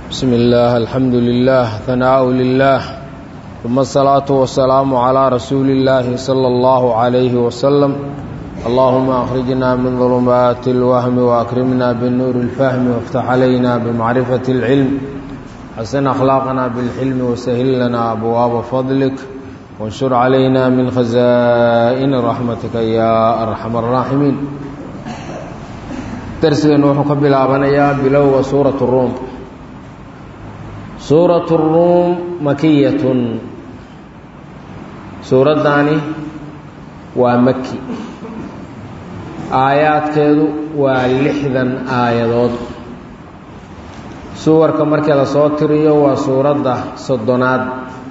بسم الله الحمد لله ثناء لله ثم الصلاة والسلام على رسول الله صلى الله عليه وسلم اللهم أخرجنا من ظلمات الوهم وأكرمنا بالنور الفهم وافتح علينا بمعرفة العلم حسن أخلاقنا بالحلم وسهل لنا أبواب فضلك وانشر علينا من خزائن رحمتك يا أرحم الراحمين درسنا وحكم بالآبانيا بلوغ سورة الروم سورة الروم مكية suuraddaani waa maki aayaadkeedu waa lixdan aayadood suwarka markii la soo tiriyo waa suuradda soddonaad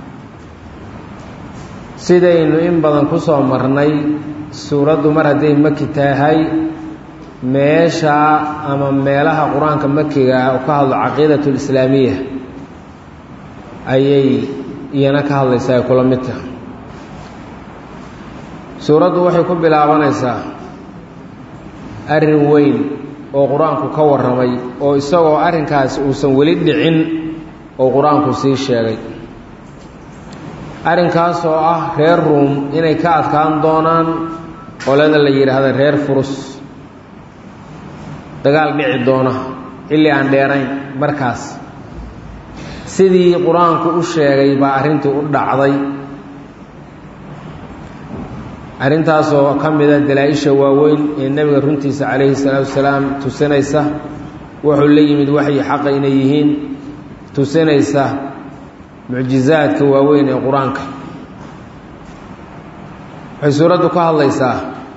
sidaynu in badan ku soo marnay suuraddu mar hadday maki tahay meeshaa ama meelaha qur-aanka makiga ah oo ka hadlo caqiidatu lislaamiya ayay iyana ka hadlaysaa ay kula mid tahay suuraddu waxay ku bilaabanaysaa arrin weyn oo qur-aanku ka warramay oo isagoo arrinkaasi uusan weli dhicin oo qur-aanku sii sheegay arrinkaas oo ah reer ruum inay ka adkaan doonaan qolada la yidhaahda reer furus dagaal dhici doona xilli aan dheerayn markaas sidii qur-aanku u sheegay baa arrintii u dhacday arrintaasoo ka mida dalaa-isha waaweyn ee nebiga runtiisa calayhi salaatu wasalaam tusinaysa wuxuu la yimid waxyi xaqa inay yihiin tusinaysa mucjizaadka waaweyn ee qur-aanka waxay suuraddu ka hadlaysaa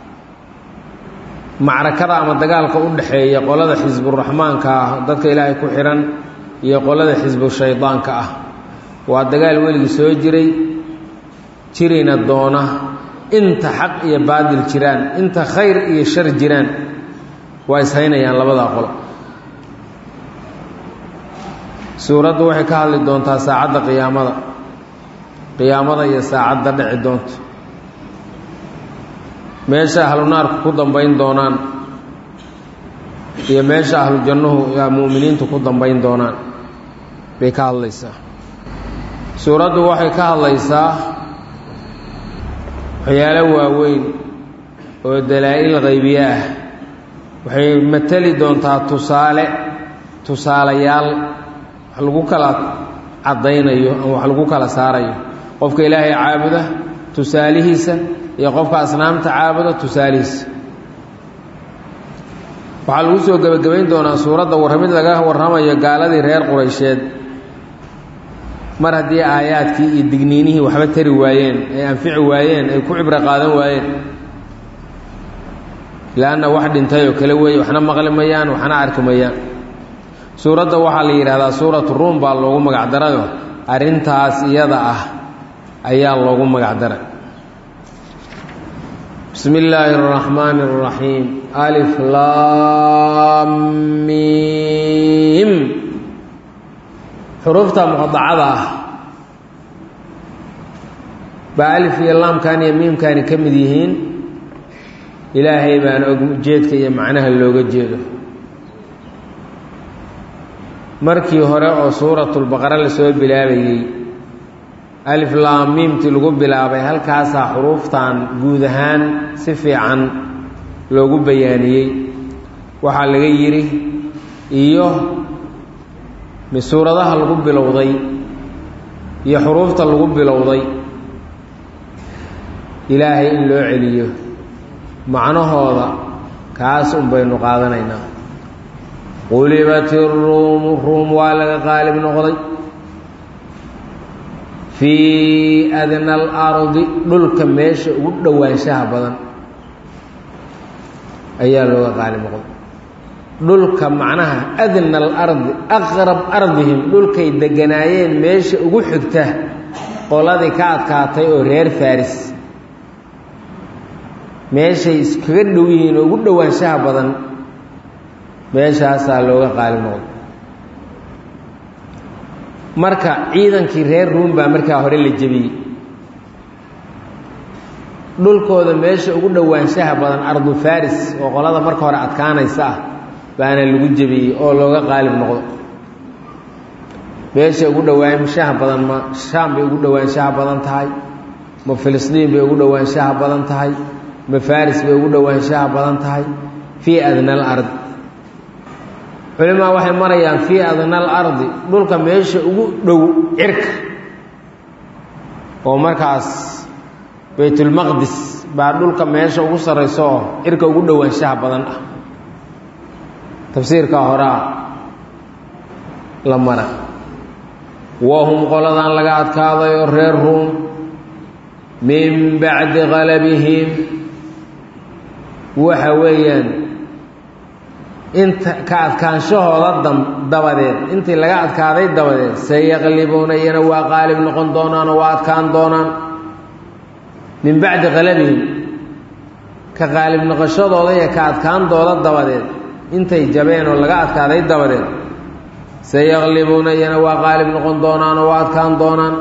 macrakada ama dagaalka u dhexeeya qolada xisburaxmaanka ah dadka ilaahay ku xidhan iyo qolada xisbu shaydaanka ah waa dagaal weligii soo jiray jirina doona inta xaq iyo baadil jiraan inta khayr iyo shar jiraan waa ishaynayaan labadaa qolo suuraddu waxay ka hadli doontaa saacadda qiyaamada qiyaamada iyo saacadda dhici doonta meesha ahlu naarku ku dambayn doonaan iyo meesha ahlu jannuhu mu'miniintu ku dambayn doonaan bay ka hadlaysaa suuraddu waxay ka hadlaysaa waxyaalo waaweyn oo dalaa-il qaybiye ah waxay mateli doontaa tusaale tusaalayaal wax lagu kala caddaynayo ama wax lagu kala saarayo qofka ilaahay caabuda tusaalihiisa iyo qofka asnaamta caabuda tusaalihiisa waxaa lagu soo gebagabayn doonaa suuradda warramid laga warramayo gaaladii reer quraysheed mar haddii aayaadkii iyo digniinihii waxba tari waayeen ay anfici waayeen ay ku cibro qaadan waayeen leanna wax dhintay oo kale weeye waxna maqli mayaan waxna arki mayaan suuradda waxaa la yidhahdaa suuratu ruum baa loogu magacdarayo arrintaas iyada ah ayaa loogu magacdaray bismi illaahi araxmaani araxiim alif laamiim xuruufta muqadacada ah baa alif iyo laamkan iyo miimkani ka mid yihiin ilaahay baana og ujeedka iyo macnaha looga jeedo markii hore oo suuratulbaqara lasoo bilaabayey alif laam miimtii lagu bilaabay halkaasaa xuruuftan guud ahaan si fiican loogu bayaaniyey waxaa laga yidhi iyo suuradaha lagu bilowday iyo xuruufta lagu bilowday ilaahay in loo celiyo macnahooda kaas un baynu qaadanaynaa qulibat iruumu ruum waa laga qaalib noqday fii adna alardi dhulka meesha ugu dhowaanshaha badan ayaa looga qaalib noqday dhulka macnaha adna alardi aqrab ardihim dhulkay deganaayeen meesha ugu xigta qoladii ka adkaatay oo reer faris meeshay iskaga dhow yihiin oo ugu dhowaanshaha badan meeshaasaa looga qaalib noqday marka ciidankii reer ruum baa markaa hore la jebiyey dhulkooda meesha ugu dhowaanshaha badan ardu faris oo qolada marka hore adkaanaysa ah baana lagu jebiyey oo looga qaalib noqdo meeshay ugu dhowaanshaha badan ma shaam bay ugu dhowaanshaha badan tahay ma filistiin bay ugu dhowaanshaha badan tahay ma faris bay ugu dhowaanshaha badan tahay fii adna alard culimaa waxay marayaan fii adna alardi dhulka meesha ugu dhow cirka oo markaas baytulmaqdis baa dhulka meesha ugu sarrayso oo cirka ugu dhowaanshaha badan ah tafsiirkaa horaa la mara wahum qoladan laga adkaaday oo reer ruum min bacdi qalabihim waxa weeyaan inta ka adkaanshahooda dabadeed intii laga adkaaday dabadeed sayaqlibuuna iyana waa qaalib noqon doonaan oo waa adkaan doonaan min bacdi qalabihim ka qaalib noqoshadooda iyo ka adkaandooda dabadeed intay jabeen oo laga adkaaday dabadeed sayaqlibuuna iyana waa qaalib noqon doonaan oo waa adkaan doonaan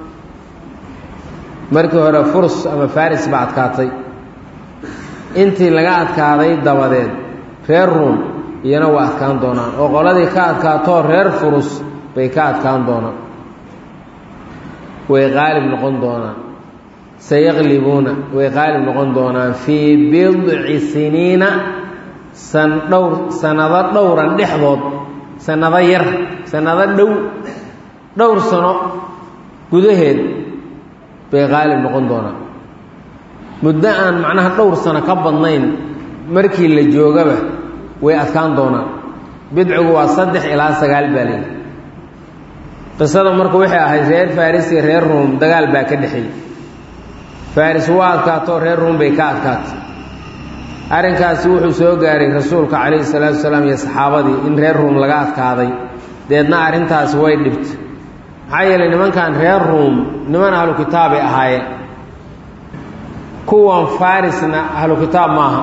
markii hore furs ama faris baa adkaatay intii laga adkaaday dabadeed reer ruum iyana waa adkaan doonaan oo qoladii ka adkaatoo reer furus bay ka adkaan doonaan way qaalib noqon doonaan sayaqlibuuna way qaalib noqon doonaan fii bidci siniina san dhowr sanado dhowran dhexdood sanado yar sanado dhow dhowr sano gudaheed bay qaalib noqon doonaan muddo aan macnaha dhowr sano ka badnayn markii la joogaba way adkaan doonaan bidcigu waa saddex ilaa sagaal baa leeyi qisada marka waxay ahayd reer faris iyo reer ruum dagaal baa ka dhexeeyey faris waa adkaatoo reer ruum bay ka adkaatay arrinkaasi wuxuu soo gaaray rasuulka calayhi salaatu wasalaam iyo saxaabadii in reer ruum laga adkaaday deedna arrintaasi way dhibtay maxaa yeelay nimankan reer ruum niman ahlu kitaabay ahaayeen kuwan farisna ahlu kitaab maaha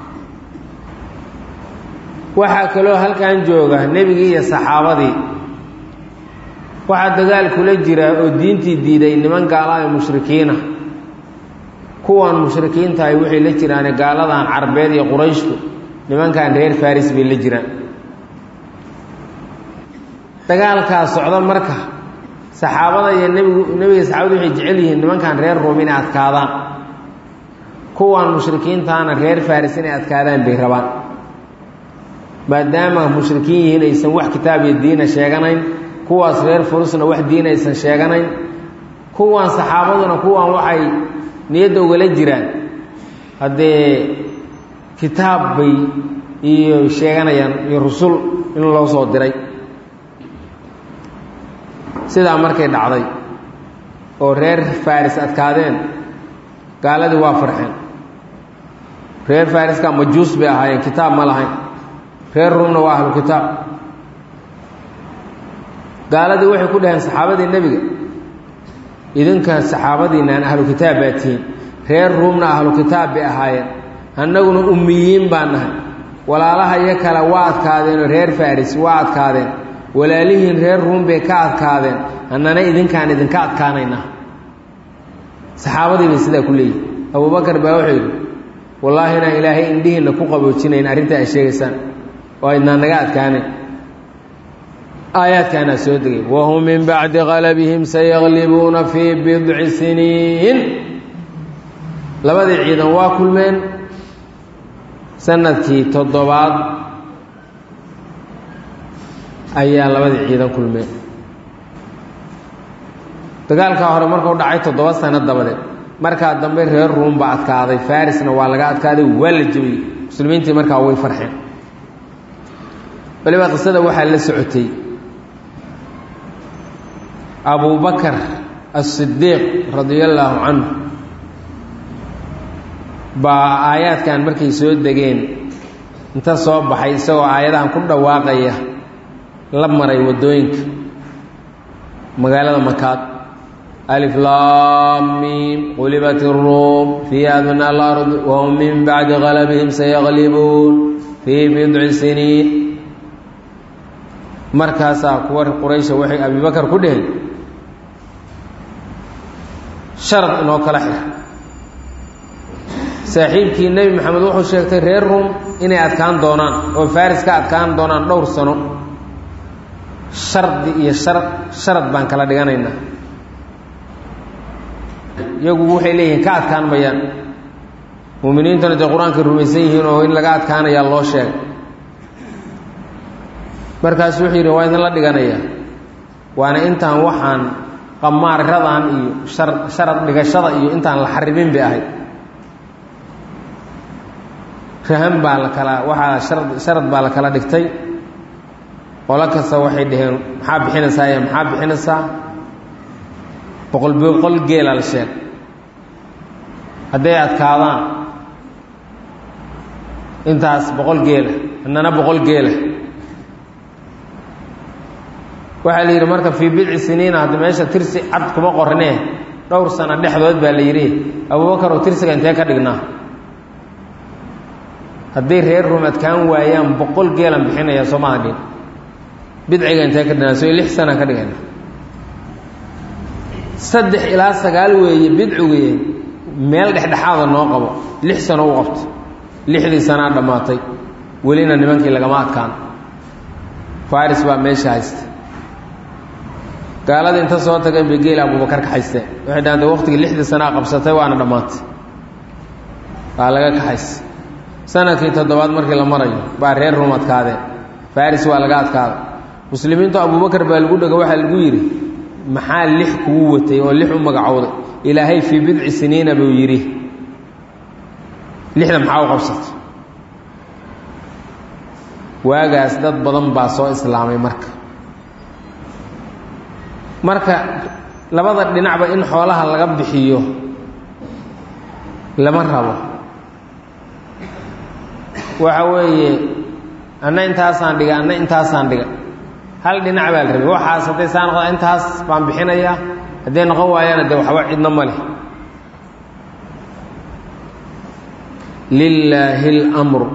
waxaa kaloo halkan jooga nebigii iyo saxaabadii waxaa dagaal kula jira oo diintii diiday niman gaalaha mushrikiina kuwan mushrikiintahay waxay la jiraane gaaladan carbeed iyo qurayshtu nimankan reer faris bay la jiraan dagaalkaas socda marka saxaabada iyo nebigu nebiga saxaabadu waxay jecel yihiin nimankan reer ruum inay adkaadaan kuwan mushrikiintaana reer faris inay adkaadaan bay rabaan maadaama mushrikiin yihiin aysan wax kitaab iyo diina sheeganayn kuwaas reer furusna wax diin aysan sheeganayn kuwan saxaabaduna kuwan waxay niyadda ugala jiraan haddee kitaab bay iyo sheeganayaan iyo rusul in loo soo diray sidaa markay dhacday oo reer faris adkaadeen gaaladii waa farxeen reer fariska majuus bay ahaayeen kitaab ma lahayn reer ruumna waa ahlu kitaab gaaladii waxay ku dhaheen saxaabadii nebiga idinka saxaabadiinaan ahlu kitaab baa tihiin reer ruumna ahlu kitaab bay ahaayeen annaguna ummiyiin baa nahay walaalaha iyo kale waa adkaadeenoo reer faris waa adkaadeen walaalihiin reer ruum bay ka adkaadeen annana idinkaan idinka adkaanaynaa saxaabadii bay sidaa ku leeyihin abubakar baa wuxuu yidhi wallaahi inaan ilaahay indhihiinna ku qaboojinayn arrinta ay sheegaysaan oo aydnaan naga adkaanayn aayaadkaanaa soo degay wahum min bacdi qalabihim sayaqlibuuna fii bidci siniin labadii ciidan waa kulmeen sanadkii toddobaad ayaa labadii ciidan kulmeen dagaalkaa hore markuu dhacay toddoba sano dabadeed markaa dambe reer ruum baa adkaaday farisna waa laga adkaaday waa la jebiyey muslimiintii markaa way farxeen waliba qisada waxaa la socotay abubakar asidiiq radia allaahu canhu baa aayaadkan markay soo degeen inta soo baxay isagoo aayadahan ku dhawaaqaya la maray waddooyinka magaalada makaad alif laamiim qulibat iruum fii adna alard wahum min bacdi qalabihim sayaqlibuun fii bidci siniin markaasaa kuwa quraysha waxay abibakar ku dheheen sharad inoo kala xir saaxiibkii nebi maxamed wuxuu sheegtay reer ruum inay adkaan doonaan oo faris ka adkaan doonaan dhowr sano shardi iyo shar sharad baan kala dhiganaynaa iyagu waxay leeyihiin ka adkaan mayaan muuminiintuna dee qur-aankay rumaysan yihiin oo in laga adkaanayaa loo sheegay markaasu wuxuu yidhi waa idinla dhiganayaa waana intaan waxaan qamaaradan iyo shar sharad dhigashada iyo intaan la xarimin bay ahayd rahan baa la kala waxaa sharad sharad baa la kala dhigtay qolo kasta waxay dhaheen maxaa bixinaysaa iyo maxaa bixinaysaa boqol boqol geela la sheeg hadday adkaadaan intaas boqol geela annana boqol geela waxaa la yidhi marka fii bidci siniina hadda meesha tirsi cad kuma qornee dhowr sano dhexdood baa la yidhi abubakar oo tirsiga intee ka dhignaa hadday reer rum adkaan waayaan boqol geelan bixinaya soomada dhin bidciga intee ka dhignaa soo lix sana ka dhigayna saddex ilaa sagaal weeye bidcigii meel dhexdhexaada noo qabo lix sano u qabto lixdii sanaa dhammaatay welina nimankii lagama adkaan faris baa meesha haysta gaalada inta soo tageen bay geela abubakar ka haysteen waxay dhahan de waqtigii lixdii sanaa qabsatay waana dhammaatay waa laga kaxaysa sanadkii toddobaad markii la marayo baa reer rum adkaadeen faris waa laga adkaaday muslimiintu abubakar baa lagu dhego waxaa lagu yidhi maxaa lix kugu watay oo lix u magacowday ilaahay fii bidci siniina buu yidhi lixda maxaa u qabsatay waagaas dad badan baa soo islaamay marka marka labada dhinacba in xoolaha laga bixiyo lama rabo waxa weeye anna intaasaan dhiga anna intaasaan dhiga hal dhinac baa la rabay waxaas hadday saa noqda intaas baan bixinayaa hadday noqon waayaana dee waxba cidno ma leh lilaahi اlmru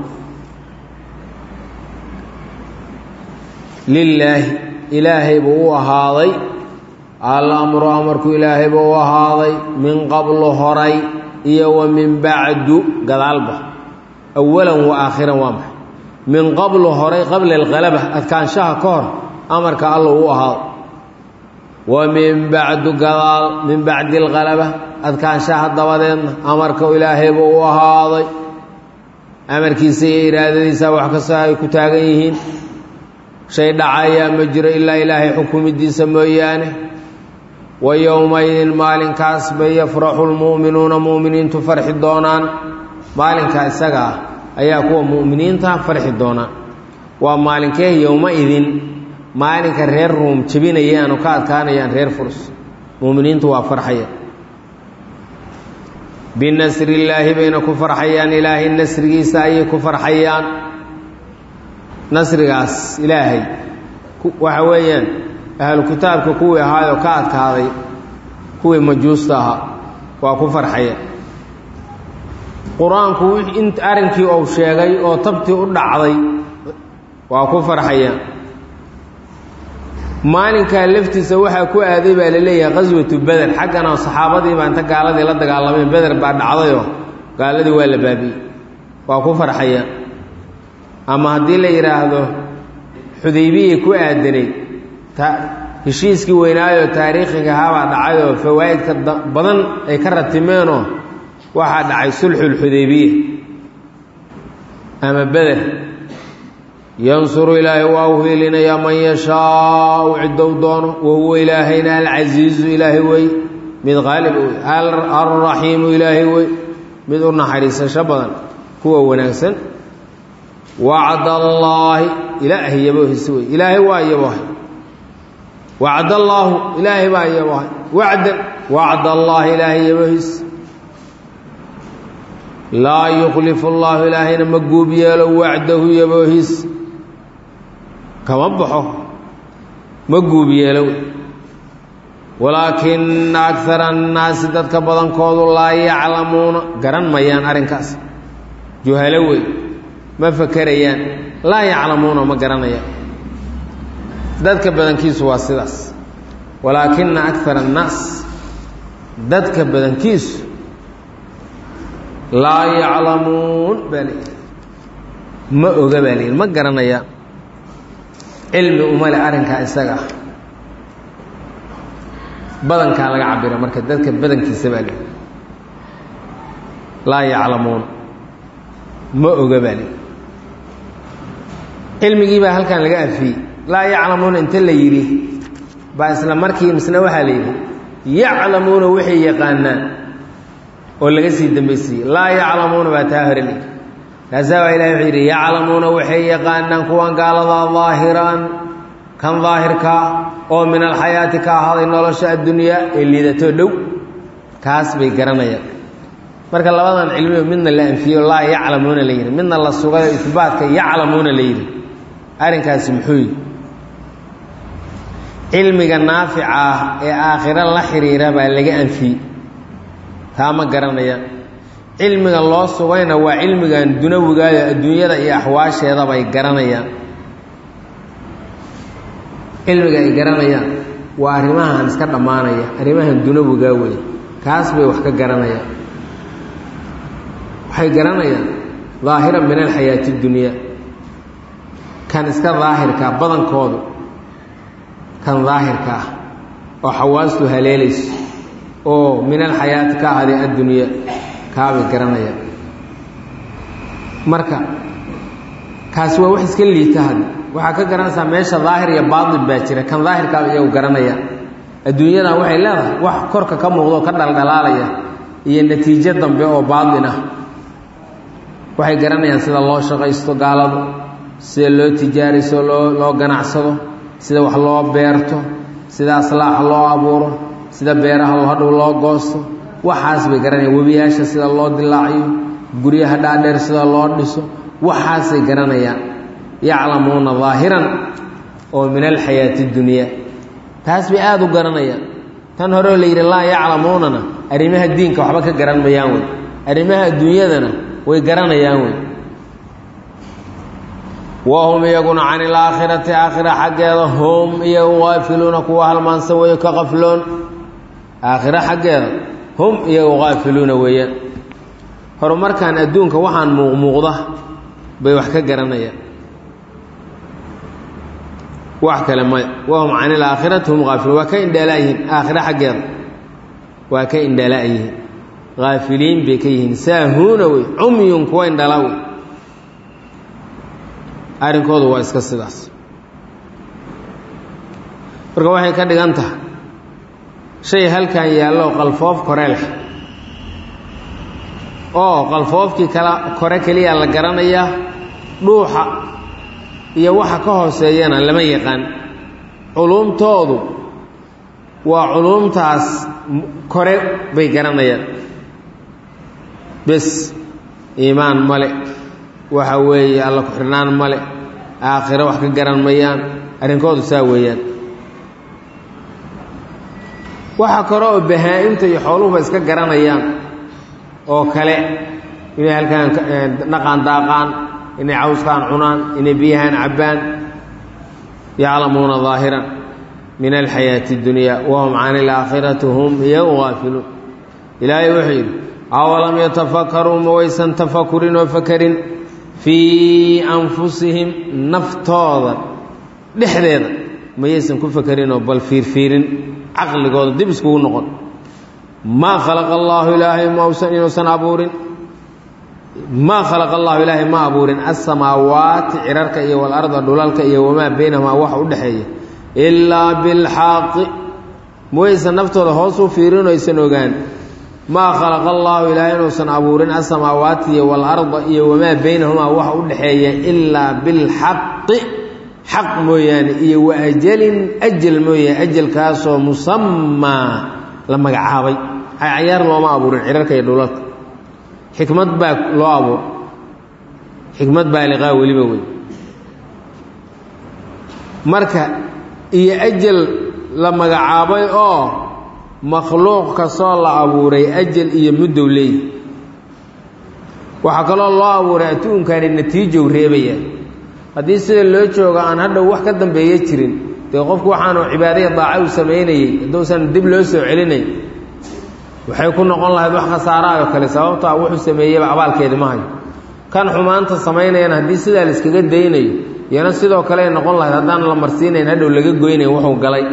lilaahi ilaahay buu u ahaaday alamru amarku ilaahay buu u ahaaday min qablu horay iyo wa min bacdu gadaalba awalan wa aakhiran waa maxay min qablu horay qabla alqalaba adkaanshaha ka hor amarka alla u ahaado wa min bacdu gadaal min bacdi alqalaba adkaanshaha dabadeedna amarka ilaahay buu u ahaaday amarkiisa iyo iraadadiisa wax kastoo ay ku taagan yihiin shay dhacayaa ma jiro ilaa ilaahay xukumidiisa mooyaane wa yowmaydin maalinkaas bay yafraxu lmu'minuuna mu'miniintu farxi doonaan maalinkaa isaga ah ayaa kuwa mu'miniinta farxi doonaan waa maalinkee yowma-idin maalinka reer ruum jebinayaan oo ka adkaanayaan reer furs mu'miniintu waa farxaya binasri illaahi bayna ku farxayaan ilaahay nasrigiisa ayay ku farxayaan nasrigaas ilaahay waxa weeyaan ahlu kitaabka kuwii ahaayoo ka adkaaday kuwii majuusta ahaa waa ku farxaya qur-aanku int arrinkii uu sheegay oo tabtii u dhacday waa ku farxayaan maalinkaa laftiisa waxaa ku aaday baa la leeyahay qaswatu beder xaggana saxaabadii baa inta gaaladii la dagaalameen beder baa dhacdayoo gaaladii waa la baabi'ey waa ku farxayaan ama haddii la yidhaahdo xudaybiyay ku aadanayd heshiiskii weynaayoo taariikhiga ahaabaa dhacayoo fawaa'idka badan ay ka ratimeenoo waxaa dhacay sulxulxudaybiya ama beder yansuru ilaahay waa u hiilinayaa man yashaau cidow doono wa huwa ilaahayna alcasiizu ilaahay wey mid qaalib wey alraxiimu ilaahay wey mid u naxariisasho badan kuwa wanaagsan wacd allaahi ilaahay yaboohisi wey ilaahay waa yaboohay wacd allaahu ilaahay baa yaboohay wacdan wacd allaahi ilaahay yaboohis laa yukhlifu allaahu ilaahayna ma guub yeelo wacdahu yaboohis kama baxo ma guub yeelo walaakina akara annaasi dadka badankoodu laa yaclamuuna garan mayaan arrinkaas juhalo wey ma fakerayaan laa yaclamuuna ma garanayaan dadka badankiisu waa sidaas walaakina akara annaas dadka badankiisu laa yaclamuun baa layidhi ma oga baa layidhi ma garanayaan cilmi umale arrinkaa isaga ah badankaa laga cabira marka dadka badankiisa baa li laa yaclamuun ma oga baa li cilmigii baa halkan laga afiyey laa yaclamuuna inta la yidhi baa isla markii misna waxaa la yidhi yaclamuuna waxay yaqaanaan oo laga sii dambaysiiyey laa yaclamuuna baa taa hore layidhi kaasaa baa ilahi wuxuu yidhi yaclamuuna waxay yaqaanaan kuwan gaaladaa daahiran kan daahirkaa oo min alxayaati ka ahaaday nolosha addunyaa ee liidatoo dhow kaas bay garanayaan marka labadan cilmiyo midna la anfiyo laa yaclamuuna la yidhi midna la sugayo isbaatka yaclamuuna la yidhi arrinkaasi muxuu yidhi cilmiga naafica ah ee aakhiro la xiriira baa laga anfiyey taa ma garanayaan cilmiga loo sugayna waa cilmigan dunawigaayo adduunyada iyo axwaasheeda bay garanayaan cilmiga ay garanayaan waa arrimahan iska dhammaanaya arrimahan dunawigaa wey kaas bay wax ka garanayaan waxay garanayaan daahiran min alxayaati dunyaa kan iska daahirkaa badankoodu kan daahirka ah oo xawaastu haleelayso oo min alxayaati ka ahday addunyaa kaabay garanayaan marka kaasi waa wax iska liita had waxaa ka garanaysaa meesha daahir iyo baatil baa jira kan daahirkaaba iyagu garanaya adduunyadan waxay leedahay wax korka ka muuqdo oo ka dhaldhalaalaya iyo natiijo dambe oo baatin ah waxay garanayaan sida loo shaqaysto gaaladu sida loo tijaariso loo loo ganacsado sida wax loo beerto sida aslaax loo abuuro sida beeraha hadhow loo goosto waxaas bay garanayaan webiyaasha sida loo dilaaciyo guryaha dhaadheer sida loo dhiso waxaasay garanayaan yaclamuuna daahiran oo min alxayaati dunyaa taas bay aada u garanayaan tan horeoo la yidhi laa yaclamuunana arrimaha diinka waxba ka garan mayaan wey arrimaha adduunyadana way garanayaan wey wahum iyaguna can ilaakhirati aakhira xaggeeda hum iyagu qaafiluuna kuwa halmaansan weeyo ka qafloon aakhiro xaggeeda hum iyagu qaafiluuna weeyaan horumarkan adduunka waxaan muuqmuuqda bay wax ka garanayaan wax kale maya wahum can ilaakhirati hum qaafiluun waa ka indhaala yihiin aakhiro xaggeeda waa ka indhala yihiin haafiliin bay ka yihiin saahuuna wey cumyun kuwa indhala wey arrinkoodu waa iska sidaas marka waxay ka dhigan tahay shay halkan yaallo qalfoof kore leh oo qalfoofkii kala kore keliya la garanayaa dhuuxa iyo waxa ka hooseeyana lama yaqaan culuumtoodu waa culuumtaas kore bay garanayaan bes iimaan male waxa weeye alla ku-xirnaan male aakhiro wax ka garan mayaan arrinkoodu saa weeyaan waxa kore oo bahaa-imta iyo xooluhuba iska garanayaan oo kale inay halkaan dhaqaan daaqaan inay cawskaan cunaan inay biyahaan cabbaan yaclamuuna daahiran min alxayaati اdunyaa wahum can ilaakhirati hum iyagu gaafiluun ilaahay wuxuu yidhi awalam yatafakaruu ma waysan tafakurin oo fakarin fii anfusihim naftooda dhexdeeda mayaysan ku fakarinoo bal fiirfiirin caqligooda dib iskugu noqon maa khalaqa allaahu ilaahay mausan inuusan abuurin maa khalaqa allahu ilaahay ma abuurin asamaawaati cirarka iyo walarda dhulalka iyo wamaa baynahumaa waxa u dhexeeya ilaa bilxaqi mawaysan naftooda hoos u fiirin oo aysan ogaan maa khalaqa allaahu ilaahay inuusan abuurin asamaawaati iyo walarda iyo wamaa baynahumaa waxa u dhexeeya ilaa bilxaqi xaq mooyaane iyo wa ajalin ajal mooyaane ajalkaasoo musamaa la magacaabay cayaar looma abuurin cirarka iyo dhulalka xikmad baa loo abuur xikmad baaliqaa weliba wey marka iyo ajal la magacaabay oo makhluuq kastoo la abuuray ajal iyo muddow leeyi waxaa kaloo loo abuuray adduunkani natiijow reebaya haddii sida loo joogo aan hadhow wax ka dambeeya jirin dee qofku waxaanu cibaadaya daaca u samaynayey hadduusan dib loo soo celinayn waxay ku noqon lahayd wax khasaaraayoo kale sababto a wuxuu sameeyeyba abaalkeedi ma hayo kan xumaanta samaynayana haddii sidaa la iskaga daynayo iyana sidoo kale ay noqon lahayd haddaan la marsiinayn hadhow laga goynayn wuxuu galay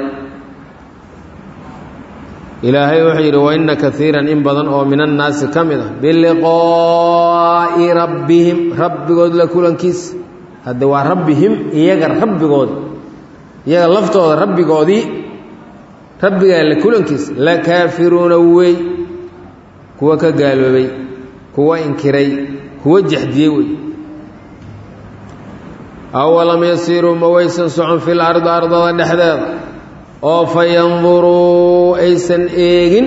ilaahay wuxuu yidhi waina kaiiran in badan oo min annaasi ka mid ah biliqaa'i rabbihim rabbigood la kulankiisa hadde waa rabbihim iyaga rabbigood iyaga laftooda rabbigoodii rabbigaa la kulankiisa la kaafiruuna wey kuwa ka gaaloobay kuwa inkiray kuwa jaxdiyey wey awalam yasiiruu ma waysan socon fil ardi ardada dhexdeeda oo fa yanduruu aysan eegin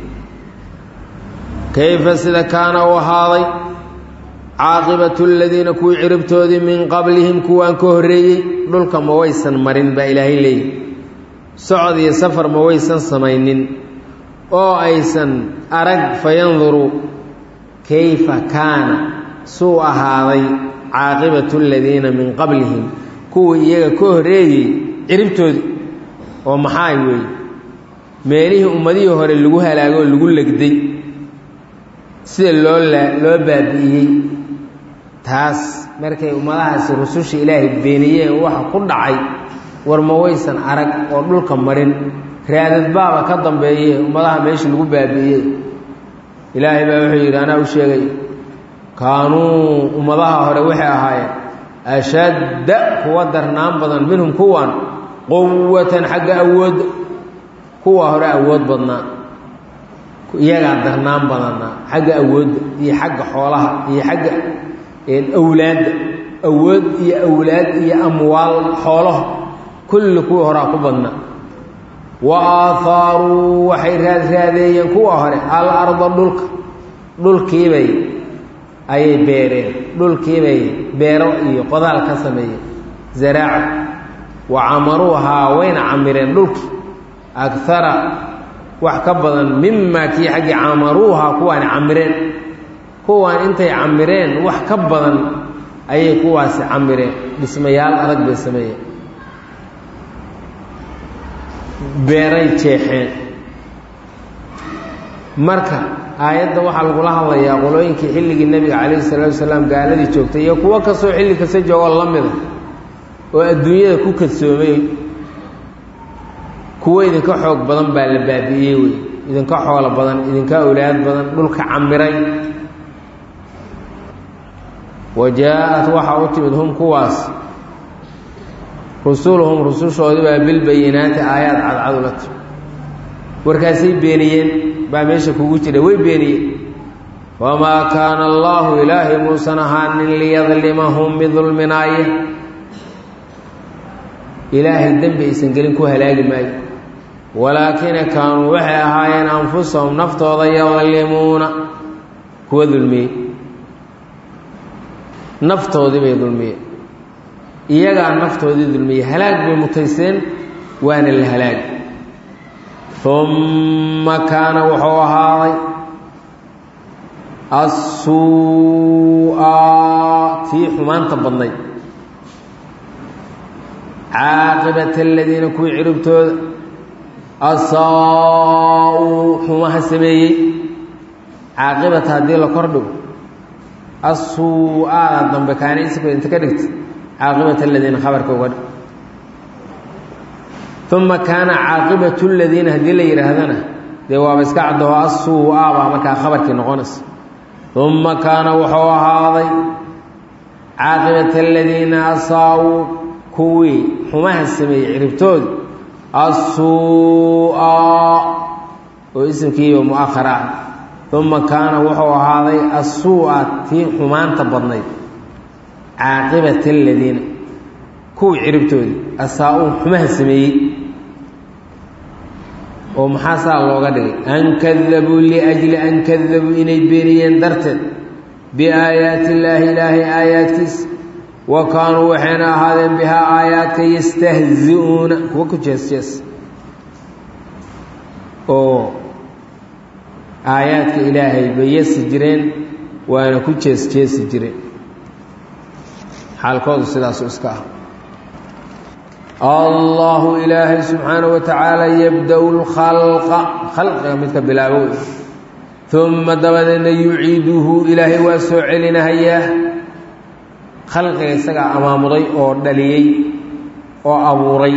kayfa sida kaana u ahaaday caaqibatu aladiina kuwii ciribtoodii min qablihim kuwaan ka horreeyey dhulka ma waysan marin baa ilaahay leeyihi socod iyo safar ma waysan samaynin oo aysan arag fayanduruu kayfa kaana suu ahaaday caaqibatu aladiina min qablihim kuwii iyaga ka horreeyey ciribtoodii oo maxaa weeye meelihii ummadihii hore lagu halaago oo lagu legday sida loo loo baabi'iyey taas markay ummadahaasi rususha ilaahay beeniyeen waxa ku dhacay war ma waysan arag oo dhulka marin raadadbaaba ka dambeeye ummadaha meesha lagu baabi'iyey ilaahay baa wuxuu yidhi anaa u sheegay kaanuu ummadaha hore waxay ahaayeen ashadda kuwa darnaan badan minhum kuwan quwatan xagga awoodda kuwa hore awood badnaa iyagaa darnaan badanaa xagga awoodda iyo xagga xoolaha iyo xagga awlaadda awood iyo awlaad iyo amwaal xoolaha kulli kuwii horaa ku badnaa wa aahaaruu waxay raadraadeeyeen kuwa hore al arda dhulka dhulkiibay ayay beereen dhulkiibay beero iyo qodaal ka sameeyeen zaraaca wa camaruuhaa wayna camireen dhulkii agara wax ka badan mimaa kii xaggii camaruuhaa kuwaani camireen kuwaan intay camireen wax ka badan ayay kuwaasi camireen dhismayaal adag bay sameeyeen beeray jeexeen marka aayadda waxaa lagula hadlayaa qolooyinkii xilligii nebiga calayhi salaatu wasalaam gaaladii joogtay iyo kuwo kastoo xilli kasta joogoo la mida oo adduunyada ku kadsoomay kuwo idinka xoog badan baa la baabi'iyey wey idinka xoolo badan idinka awlaad badan dhulka camiray wa jaa-at waxaa u timid hum kuwaas rusuluhum rusushoodii baa bilbayinaati aayaad cadcad ula timid warkaasay beeniyeen baa meesha kugu jira way beeniyeen wamaa kaana allaahu ilaahay muusan ahaanin liyadlimahum mid dulminaaye ilaahay dembi aysan gelin ku halaagi maayo walaakina kaanuu waxay ahaayeen anfusahum naftooda yadlimuuna kuwa dulmiyey naftoodii bay dulmiyeen iyagaa naftoodii dulmiyey halaag bay mutayseen waana la halaagi umma kaana wuxuu ahaaday assuu'a tii xumaanta badnayd caaqibata aladiina kuwii ciribtooda asaa-uu xumaha sameeyey caaqibata haddii la kor dhigo asuu-aada dambe kaana isku inta ka dhigta caaqibata aladiina khabarka uga dhig uma kaana caaqibatu ladiina haddii la yidhaahdana dee waaba iska caddaho asuu-a baa markaa khabarkii noqonaysa uma kaana wuxuu ahaaday caaqibata aladiina asaa-uu kuwii xumaha sameeyey ciribtoodi asuu-a oo isimkiiba mu-ahar ah uma kaana wuxuu ahaaday asuu-a tii xumaanta badnayd caaqibata aladiina kuwii ciribtoodii asaa-uu xumaha sameeyey oo maxaa saa looga dhigay an kadabuu liajli an kadabuu inay beeniyeen darteed biaayaati illaahi ilaahay aayaadkiisa wa kaanuu waxayna ahaadeen bihaa aayaadka yastahzi-uuna kuwa ku jees jees oo aayaadka ilaahay bay yasi jireen waana ku jees jeesi jireen xaalkoodu sidaasu iska ah allahu ilaahay subxaanaه wa tacaala yabda-u lkhalqa khalqiga midka bilaabo uma dabadeedna yuciiduhu ilaahay waa soo celinahayaa khalqiga isagaa amaamuday oo dhaliyey oo abuuray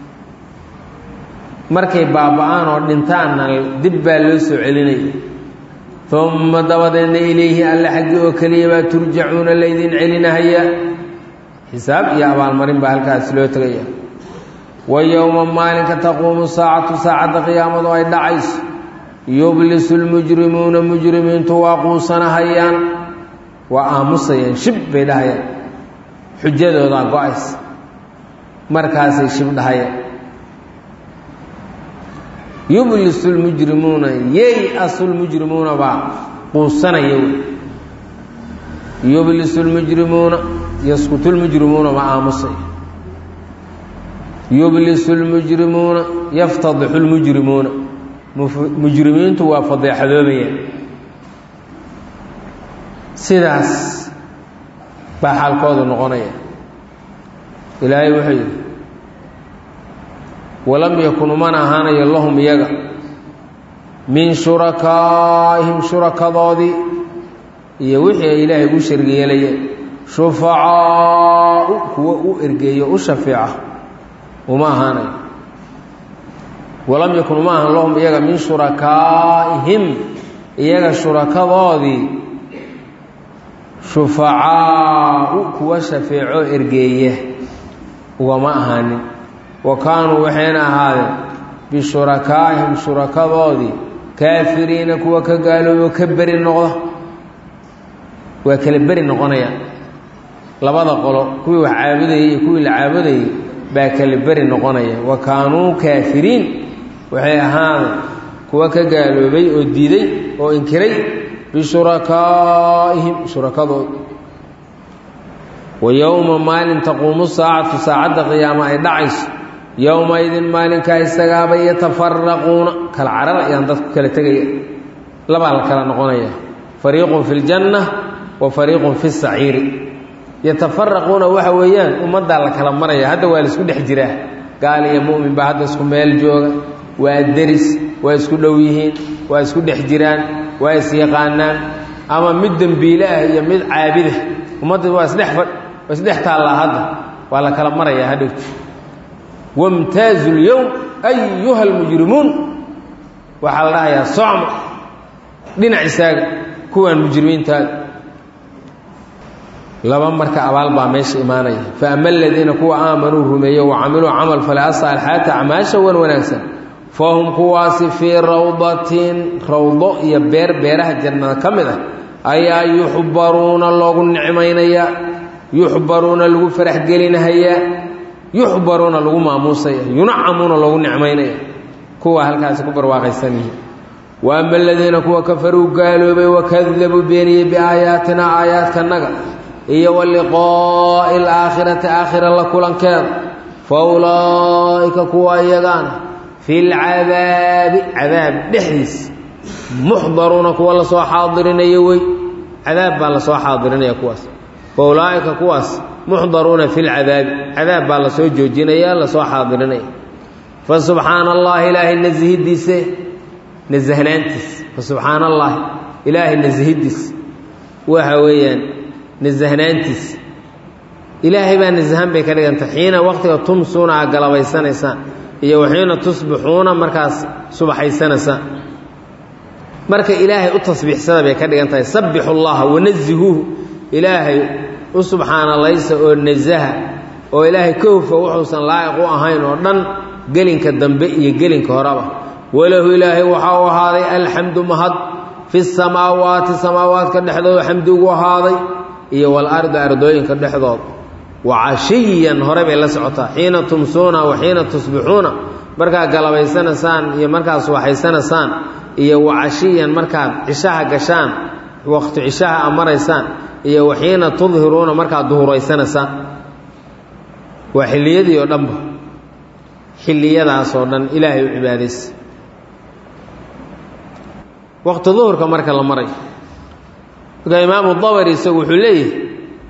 markay baaba-aan oo dhintaanna dib baa loo soo celinaya uma dabadeedna ilayhi alle xaggii oo keliya baa turjacuuna laydin celinahaya xisaab iyo abaalmarin baa halkaas loo tegaya wa yowma maalinka taquumu saacatu saacadda qiyaamadu ay dhacayso yublisu lmujrimuuna mujrimiintu waa quusanahayaan waa aamusayaan shib bay dhahayaan xujadoodaa go-aysa markaasay shib dhahayaan yublisu lmujrimuuna yey-asu lmujrimuuna baa quusanaya wey yublisu lmujrimuuna yaskutu lmujrimuuna baa aamusaya yublisu lmujrimuuna yaftadixu lmujrimuuna mujrimiintu waa fadeexadoobayaan sidaas baa xaalkoodu noqonaya ilaahay wuxuu yidhi walam yakun umana ahaanayo lahum iyaga min shurakaa'ihim shurakadoodii iyo wixii ay ilaahay ugu shargi yeelayeen shufacaau kuwa u ergeeyo u shafeeca uma ahaanayo walam yakun uma ahan lahum iyaga min shurakaa'ihim iyaga shurakadoodii shufacaau kuwa shafeeco ergeeya ugama ahaanin wa kaanuu waxayna ahaadeen bishurakaa'ihim shurakadoodii kaafiriina kuwa ka gaaloobo ka beri noqda waa kala beri noqonayaan labada qolo kuwii wax caabudayey iyo kuwii la caabudayey baa kala beri noqonaya wa kaanuu kaafiriin waxay ahaadeen kuwa ka gaaloobay oo diiday oo inkiray bishurakaa'ihim shurakadood wa yowma maalin taquumu saacatu saacadda qiyaama ay dhacayso yowmaidin maalinkaa isagaaba yatafaraquuna kala carar ayaan dadku kala tegaya labaa la kala noqonaya fariiqun fi ljanna wa fariiqun fi saciiri yatafaraquuna waxa weeyaan ummaddaa la kala maraya hadda waa la isku dhex jiraa gaal iyo mu'min baa hadda isku meel jooga waa deris waa isku dhow yihiin waa isku dhex jiraan waa isyaqaanaan ama mid dembiile ah iyo mid caabida ummadda waa isdhex waa isdhex taallaa hadda waa la kala marayaa hadhowti wamtaazu lyowm ayuha almujrimuun waxaa la dhahayaa socma dhinac isaaga kuwaan mujrimiintaada laba marka abaal baa meesha imaanaya fa ama aladiina kuwa aamanuu rumeeye wa camiluu camal fale asaalxaata acmaasha wan wanaagsan fahum kuwaasi fii rawdatin rawdo iyo beer beeraha jannada ka mid ah ayaa yuxbaruuna loogu nicmaynayaa yuxbaruuna lagu faraxgelinahayaa yuxbaruuna lagu maamuusaya yunacamuuna loogu nicmaynaya kuwa halkaasi ku barwaaqaysan yihiin wa ama aladiina kuwa kafaruu gaaloobay wakadabuu beeniyey biaayaatina aayaadkanaga iyo wa liqaa'i alaakhirati aakhira la kulankeeda fa ulaa'ika kuwa iyagaana fi lcadaabi cadaab dhexdiisa muxdaruuna kuwa lasoo xaadirinayo wey cadaab baa lasoo xaadirinaya kuwaas fa ulaa'ika kuwaas muxdaruuna fi lcadaabi cadaab baa lasoo joojinaya lasoo xaadirinaya fa subxaana allahi ilaahay nasahidiise nasahnaantiis fa subxaana allahi ilaahay nasahidiis waxa weeyaan nasahnaantiis ilaahay baa nasahan bay ka dhigantay xiina waqtiga tumsuuna aa galabaysanaysaan iyo waxiina tusbixuuna markaas subaxaysanaysaan marka ilaahay u tasbiixsada bay ka dhigan tahay sabbixu llaha wanazihuuhu ilaahay u subxaanalaysa oo nasaha oo ilaahay ka hufa wuxuusan laa'iq u ahayn oo dhan gelinka dambe iyo gelinka horeba walahu ilaahay waxaa u ahaaday alxamdu mahad fi samaawaati samaawaadka dhexdooda xamdi ugu ahaaday iyo walardi ardooyinka dhexdood wa cashiyan hore bay la socotaa xiina tumsuuna wa xiina tusbixuuna markaad galabaysanaysaan iyo markaad subaxaysanaysaan iyo wa cashiyan markaad cishaha gashaan waqti cishaha a maraysaan iyo wa xiina tudhiruuna markaad duhuraysanaysaan waa xilliyadii oo dhanba xilliyadaasoo dhan ilaahay u cibaadaysa waqti duhurka marka la marayo marka imaamu dabari isagu wuxuu leeyahay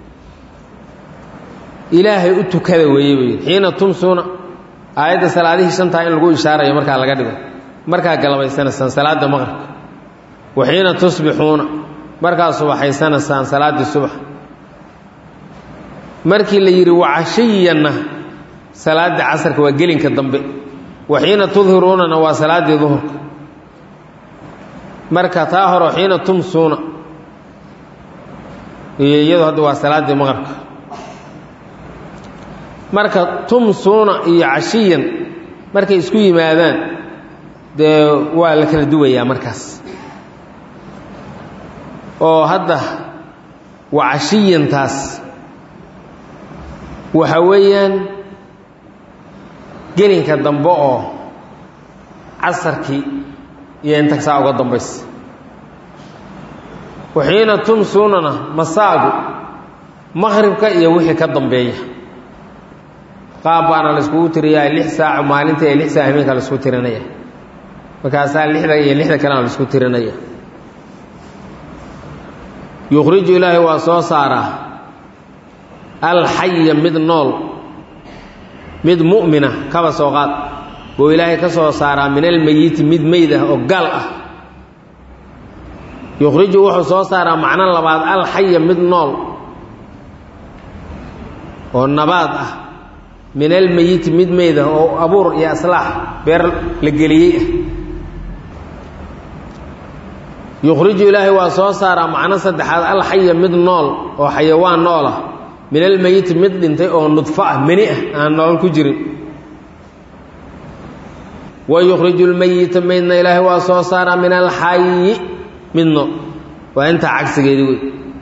ilaahay u tukada weeye buu yidhi xiina tumsuuna aayadda salaadihii shantaa in lagu ishaarayo markaa laga dhigo markaa galabaysanaysaan salaadda maqribka wa xiina tusbixuuna markaa subaxaysanaysaan salaaddii subax markii la yidhi wacashiyanna salaaddii casarka waa gelinka dambe waxiina tudhiruunana waa salaaddii duhurka marka taa hore xiina tumsuuna iyo iyadu hadda waa salaaddii maqribka marka tumsuuna iyo cashiyan markay isku yimaadaan dee waa la kala duwayaa markaas oo hadda waa cashiyantaas waxa weeyaan gelinka dambe oo casarkii iyo intagsaa uga dambaysa waxiina tumsuunana masaagu maqhribka iyo wixii ka dambeeya qaab baana la iskugu tiriyaa lix saaco maalinta iyo lix saac habeenka la isku tirinaya markaasaa lixda iyo lixda kalena la isku tirinaya yukhriju ilaahay waa soo saaraa alxaya mid nool mid mu'mina kaba soo qaad buu ilaahay ka soo saaraa min almeyiti mid meyd ah oo gaal ah yukhriju wuxuu soo saaraa macno labaad alxaya mid nool oo nabaad ah min almeyiti mid meyd ah oo abuur iyo aslaax beer la geliyey ah yukhriju ilaahay waa soo saaraa macno saddexaad alxaya mid nool oo xayawaan nool ah min almeyiti mid dhintay oo nudfo ah meni ah aan nolol ku jirin wa yukhriju lmeyita meydna ilaahay waa soo saaraa min alxayi mid nool waa intaa cagsigeedi wey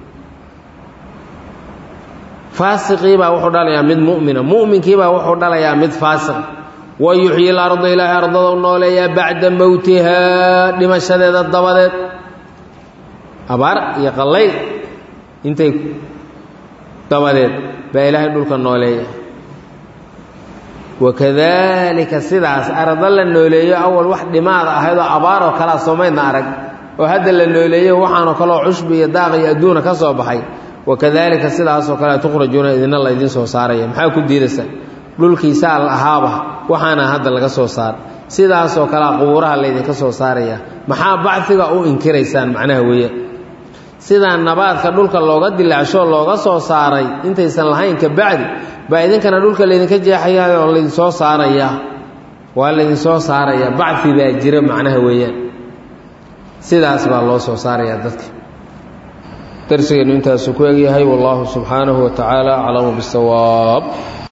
faasiqiibaa wuxuu dhalayaa mid mu'mina mu'minkiibaa wuxuu dhalayaa mid faasiq wa yuxyi larda ilaahay ardada u nooleeyaa bacda mowtihaa dhimashadeeda dabadeed abaar iyo qallayl intay dabadeed baa ilaahay dhulka nooleeya wakadaalika sidaas arda la nooleeyo awal wax dhimaada ahaydoo abaaroo kalea soomaydna arag oo hadda la nooleeyo waxaanoo kaleo cushbi iyo daaq iyo adduuna ka soo baxay wakadaalika sidaasoo kale tukhrajuuna idina la idiin soo saaraya maxaa ku diidaysa dhulkiisaa la ahaaba waxaana hadda laga soo saara sidaasoo kalea qubuuraha laydinka soo saaraya maxaa bacfiga u inkiraysaan macnaha weeye sidaa nabaadka dhulka looga dilaacsho looga soo saaray intaysan lahayn ka bacdi baa idinkana dhulka laydinka jeexaya oo laydinsoo saaraya waa laydinsoo saaraya bacfi baa jira macnaha weeyaan sidaas baa loo soo saarayaa dadka darsigeennu intaasuu ku egyahay wallaahu subxaanahu wa tacaala aclamu bisawaab